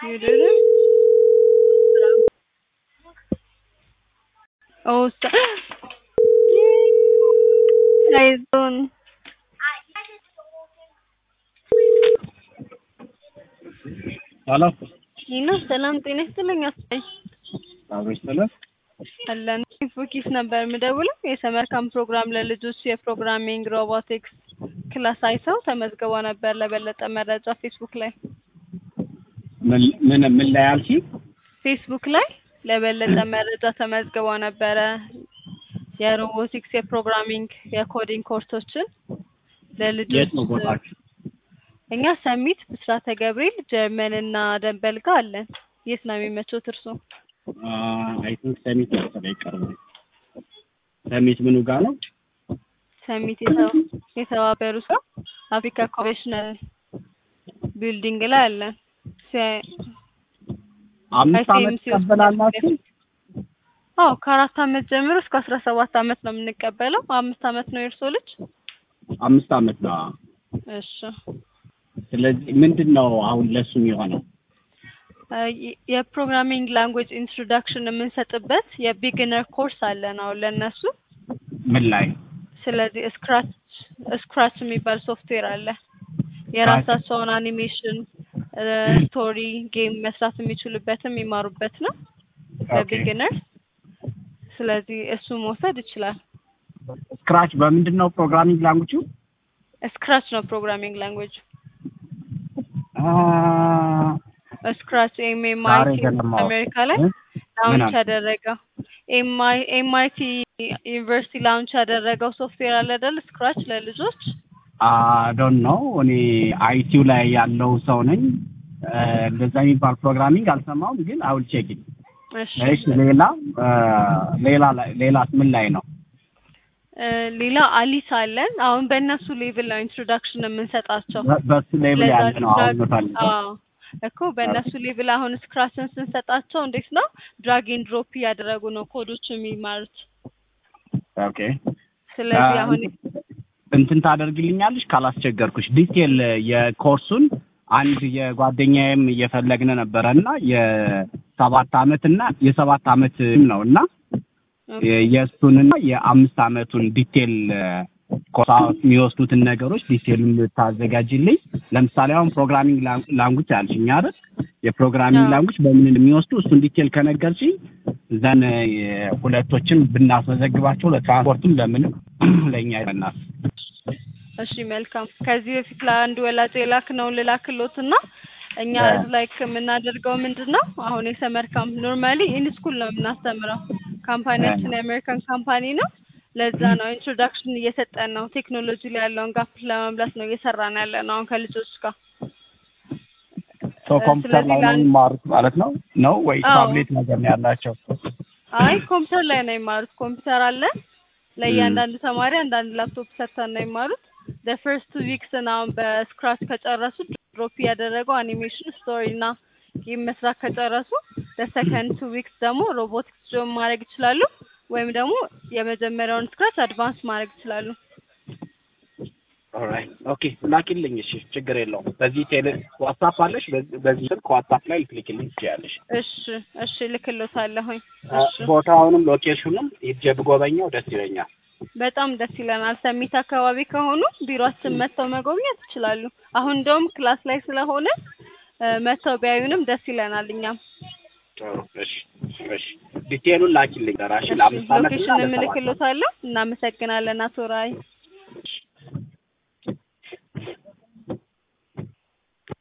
You didn't? Oh, st- አይዞን ሄሎ ይና ሰላም ጤና ይስጥልኝ። አስጠኝ አብሮች ተለ አለን ፉኪስ ነበር የምደውለው የሰመር ካምፕ ፕሮግራም ለልጆች የፕሮግራሚንግ ሮቦቲክስ ክላስ አይተው ተመዝግበው ነበር። ለበለጠ መረጃ ፌስቡክ ላይ ምን ምን ምን ላይ አልሽ? ፌስቡክ ላይ ለበለጠ መረጃ ተመዝግበው ነበረ። የሮቦቲክስ የፕሮግራሚንግ የኮዲንግ ኮርሶችን ለልጆች የት ነው ቦታችሁ? እኛ ሰሚት ብስራተ ገብርኤል ጀርመን እና ደንበል ጋር አለን። የት ነው የሚመቾት እርሶ? አይ ቲንክ ሰሚት መሰለኝ ቅርብ ነው። ሰሚት ምኑ ጋር ነው? ሰሚት የተባ- የተባበሩት ጋር አፍሪካ ኮንቬንሽናል ቢልዲንግ ላይ አለን። ሲ- አምስት ዓመት ICMC ውስጥ ትቀበላላችሁ? አዎ ከአራት አመት ጀምሮ እስከ አስራ ሰባት አመት ነው የምንቀበለው። አምስት አመት ነው የእርሶ ልጅ? አምስት ዓመት ነው። እሺ ስለዚህ ምንድን ነው አሁን ለሱ የሚሆነው? አ፣ የ- የፕሮግራሚንግ ላንጉዌጅ ኢንትሮዳክሽን የምንሰጥበት የቢግነር ኮርስ አለን አሁን ለእነሱ። ምን ላይ ስለዚህ ስክራች ስክራች የሚባል ሶፍትዌር አለ። የራሳቸውን አኒሜሽን፣ ስቶሪ፣ ጌም መስራት የሚችሉበትም የሚማሩበት ነው ለቢግነር። ስለዚህ እሱ መውሰድ ይችላል። ስክራች በምንድን ነው ፕሮግራሚንግ ላንጉጁ? ስክራች ነው ፕሮግራሚንግ ላንጉዌጅ። አ ስክራች ዛሬ ኤምኤምአይቲ ገለማው። አሜሪካ ላይ እ? ላውንች አልክ? ያደረገው ኤምአይቲ ዩኒቨርሲቲ ላውንች ያደረገው ሶፍትዌር አለ አይደል? ስክራች ለልጆች ዶንት ኖ እኔ አይቲው ላይ ያለው ሰው ነኝ። እ፣ እንደዛ የሚባል ፕሮግራሚንግ አልሰማውም፣ ግን አውል ቼክ ኢት። እሺ እሺ ሌላ እ፣ ሌላ ላይ ሌላስ ምን ላይ ነው? እ፣ ሌላ አሊስ አለን። አሁን በእነሱ ሌቭል ነው ኢንትሮዳክሽን የምንሰጣቸው። በ- በሱ ሌብል ለዛ ያለ ነው አሁን ድራግ- የምፈልገው። አዎ እኮ በእነሱ ሌቭል አሁን ስክራችን ስንሰጣቸው እንዴት ነው ድራግ ኤንድ ድሮፕ እያደረጉ ነው ኮዶች የሚማሩት። ኦኬ ስለዚህ አ፣ አሁን እንትን ታደርግልኛለሽ ካላስቸገርኩሽ ዲቴል የኮርሱን አንድ የጓደኛዬም እየፈለግን ነበረ እና የሰባት አመት እና የሰባት አመት ነው እና የ- የእሱንና የአምስት አመቱን ዲቴል ኮርስ የሚወስዱትን ነገሮች ዲቴሉን ታዘጋጅልኝ። ለምሳሌ አሁን ፕሮግራሚንግ ላንጉጅ አልሽኝ አይደል? የፕሮግራሚንግ አዎ። ላንጉጅ በምን እንደሚወስዱ እሱን ዲቴል ከነገርሽኝ ዘን ሁለቶችን ብናስመዘግባቸው ለትራንስፖርትም ለምንም ለእኛ ይሆናል። እሺ መልካም። ከዚህ በፊት ለአንድ ወላጅ የላክነውን ልላክሎት እና እኛ ያ። እዚህ ላይ የምናደርገው ምንድን ነው አሁን የሰመር ካምፕ ኖርማሊ ኢን ስኩል ነው የምናስተምረው። ካምፓኒያችን የአሜሪካን ካምፓኒ ነው። ለዛ ነው ኢንትሮዳክሽን እየሰጠን ነው። ቴክኖሎጂ ላይ ያለውን ጋፕ ለመምላት ነው እየሰራን ያለ ነው አሁን ከልጆች ጋር። ሰው እ፣ ኮምፒውተር ስለዚህ ላይ ነው ለአንድ- የሚማሩት ማለት ነው ነው ወይ አዎ። ታብሌት ነገር ነው ያላቸው? አይ ኮምፒውተር ላይ ነው የሚማሩት። ኮምፒውተር አለን ለእያንዳንዱ ተማሪ አንዳንድ ላፕቶፕ ሰጥተን ነው የሚማሩት። ፈርስት ዊክስ አሁን በስክራች ከጨረሱ ድሮፕ ያደረገው አኒሜሽን ስቶሪ እና ጌም መስራት ከጨረሱ ለሰከንድ ቱ ዊክስ ደግሞ ሮቦቲክስ ጆን ማድረግ ይችላሉ፣ ወይም ደግሞ የመጀመሪያውን ስክራች አድቫንስ ማድረግ ይችላሉ። ኦልራይት ኦኬ ላኪልኝ። እሺ ችግር የለውም። በዚህ ቴሌ ዋትስአፕ አለሽ? በዚህ- በዚህ ስልክ ዋትስአፕ ላይ ልትልኪልኝ ትችያለሽ። እሺ እሺ፣ ልክሎታለሁኝ። አ፣ እሺ ቦታውንም ሎኬሽኑም ሂጄ ብጎበኘው ደስ ይለኛል። በጣም ደስ ይለናል። ሰሚት አካባቢ ከሆኑ ቢሮአችን መጥተው መጎብኘት ይችላሉ። አሁን እንደውም ክላስ ላይ ስለሆነ እ፣ መጥተው ቢያዩንም ደስ ይለናል። እኛም ጥሩ እሺ እሺ ዲቴሉን ላኪልኝ። ራሽ ለአምስት አመት እና ሎኬሽን ለሰባት አመት። የምልክሎታለሁ። እናመሰግናለን አቶ ራይ። እሺ